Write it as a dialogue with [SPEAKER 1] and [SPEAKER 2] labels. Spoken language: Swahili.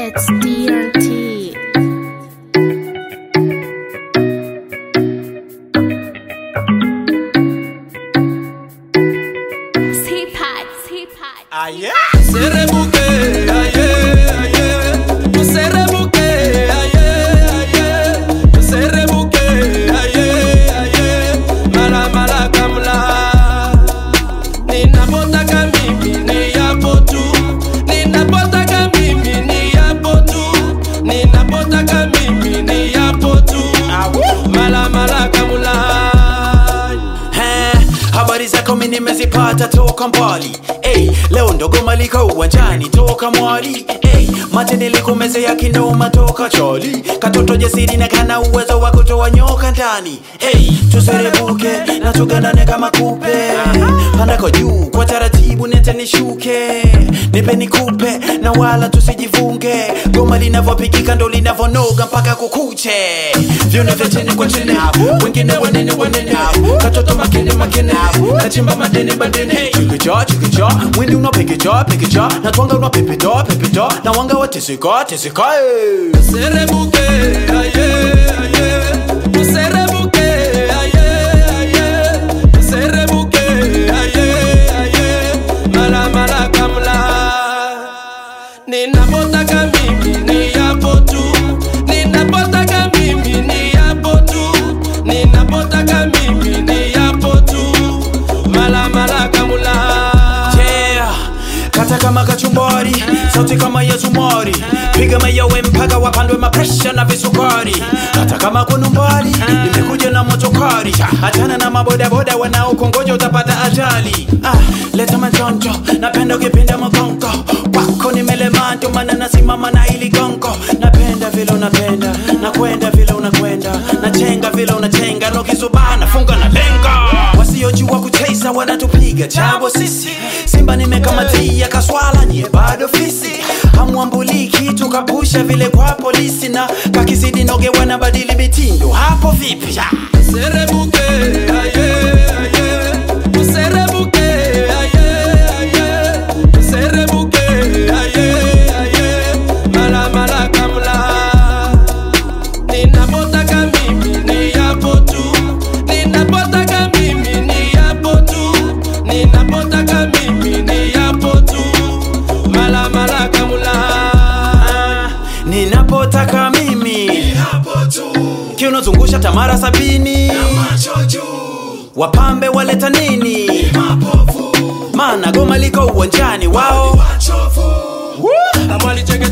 [SPEAKER 1] It's DRT. Teapot, teapot.
[SPEAKER 2] Aye. Serebuke, aye, aye. Serebuke, aye, aye. Serebuke, aye, aye. Mala mala kamla. Ninapotaka mimi ni yapo tu. Ninapotaka mimi ni yapo tu. Ninapotaka mimi ni yapo tu. Mala mala kamla.
[SPEAKER 3] Eh, habari zako mi nimezipata toka mbali hey, leo ndogo liko uwanjani toka mwali hey, mate nilikumezea kinoma toka choli katoto jasiri na kana uwezo wa kutoa nyoka ndani hey, tuserebuke na tugandane kama kupe pandako juu kwa taratibu nete nishuke nipe nikupe na wala tusijivunge goma linavyopigika ndo linavonoga mpaka kukuche vyune vya chini kwa chini wengine wanene wanene katoto makene makene kachimba madene madene chikicha chikicha mwindi unapekecha pekecha na twanga unapepeta pepeta na wanga wateseka teseka eh.
[SPEAKER 2] Serebuke, aye, aye. Serebuke, aye, aye. Serebuke, aye, aye. Mala mala kamla. Ninapotaka mimi ni yapo tu. Ninapotaka mimi ni yapo tu. Ninapotaka mimi ni yapo tu. Mala mala kamla.
[SPEAKER 3] Yeah, kata kama kachumbari sauti kama ya zumari piga mayowe mpaka wapandwe mapresha na visukari hata kama kuna mbali nimekuja na motokari achana na mabodaboda wanaokongoja utapata ajali ah, leta majonjo napenda ukipinda magongo wako nimelema ndio maana nasimama na ili gongo napenda vile unapenda nakwenda vile unakwenda nachenga vile unachenga nokizubana funga na lenga wasiojua kucheza wanatupiga chabo sisi simba nimekamatia kaswala nyie bado fisi hamwambuli kitu kapusha vile kwa polisi na kakizidi noge wanabadili mitindo hapo vipi ya.
[SPEAKER 2] Serebuke, aye, aye. Serebuke, aye, aye. Serebuke, aye, aye. Mala mala kamla. Ninapotaka mimi ni yapo tu. Ninapotaka mimi ni yapo tu. Ninapotaka mimi ni yapo tu. Mala mala kamla.
[SPEAKER 3] ninapotaka mimi kiunozungusha tamara sabini wapambe waleta nini maana goma liko uwanjani wao
[SPEAKER 2] Amali cheke